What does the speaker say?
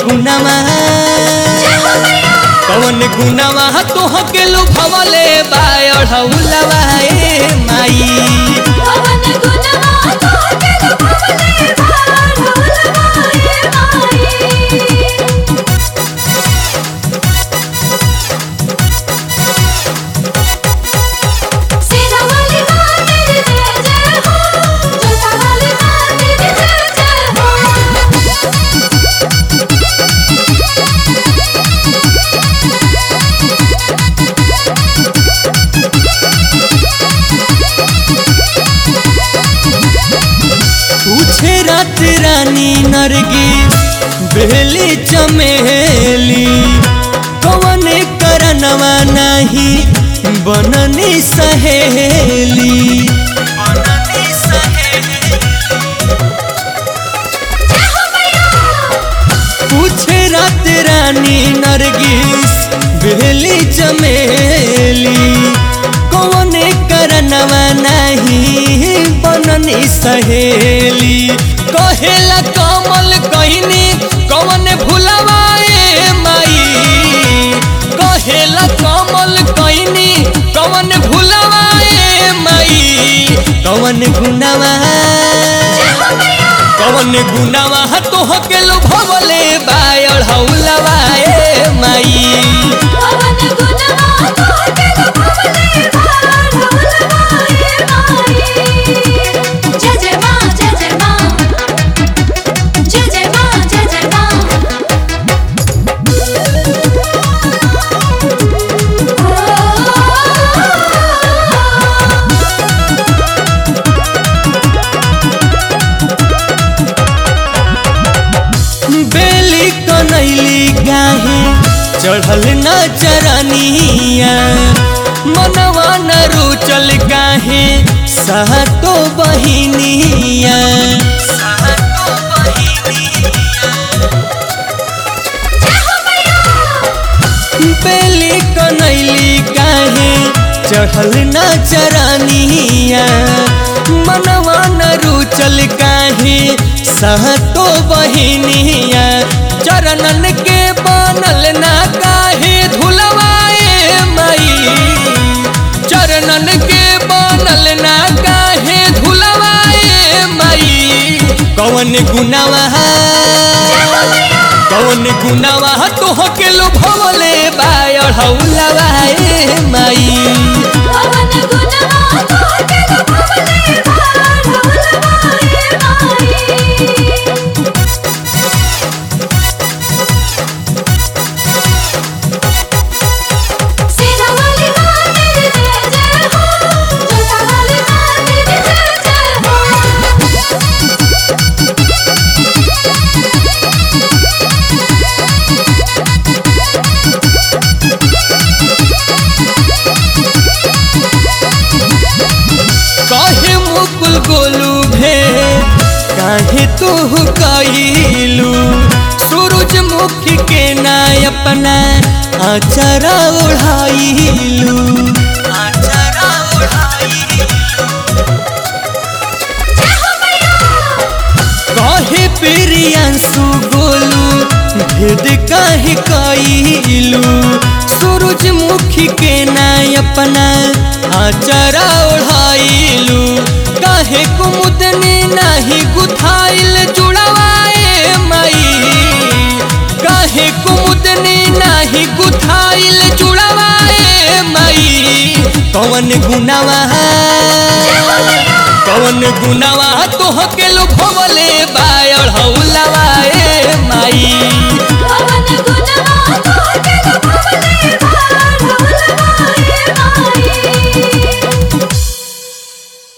गुनामा कवन गुनामा तोह के लुभवले बायढ़ौलवा ए माई पवन गुणवा तोहके लुभावले बाढ़ौलवा ए माई सेना वाली माँ तेरी जय जय हो जोता वाली माँ तेरी जय जय हो पूछे रात रानी नरगी बेली चमेली कवन करनवा नहीं बननी सहेली पूछे रात रानी नरगिस बेली चमेली कौन करनवा नहीं बननी सहेली कहेला कमल कहनी कौन भुलवाए माई कहेला कमल कहनी कौन भुलवाए माई कौन गुनवा कवन गुनावा तोह के लोभवले बायढ़ौलवा ए माई पवन गुणवा तोहके लुभावले बाढ़ौलवा ए माई जय जय माँ जय जय माँ जय जय माँ जय जय माँ बेली कनैली गाहे चढ़ल न चरनिया मनवा न रुचल गाहे सहतो बहिनिया बेली कनैली काहे चढ़ल न चरनिया मनवा न रुचल काहे सहतो बहिनिया चरणन के बनल ना काहे धुलवाए माई चरणन के बनल ना काहे धुलवाए माई कवन गुनावा कौन गुनावा तोह के लोभवले बायढ़ौलवा ए माई पवन गुणवा तोहके लुभावले बाढ़ौलवा ए माई सेना वाली माँ तेरी जय जय हो जोता वाली माँ तेरी जय जय हो कहे मुकुल गोलू भे काहे तू कैलू सूरजमुखी के ना अपना आचरा ओढ़ाइलू आचरा कहे प्रियांशु गोलू भेद काहे कैलू सूरजमुखी के ना अपना आचरा ओढ़ाइलू काहे कुमुदनी नाही गुथाइल जुड़वाए माई काहे कुमुदनी नाही गुथाइल जुड़वाए माई कवन गुनावा कवन गुनावा तोह के लोभवले बायढ़ौलवा ए माई पवन गुणवा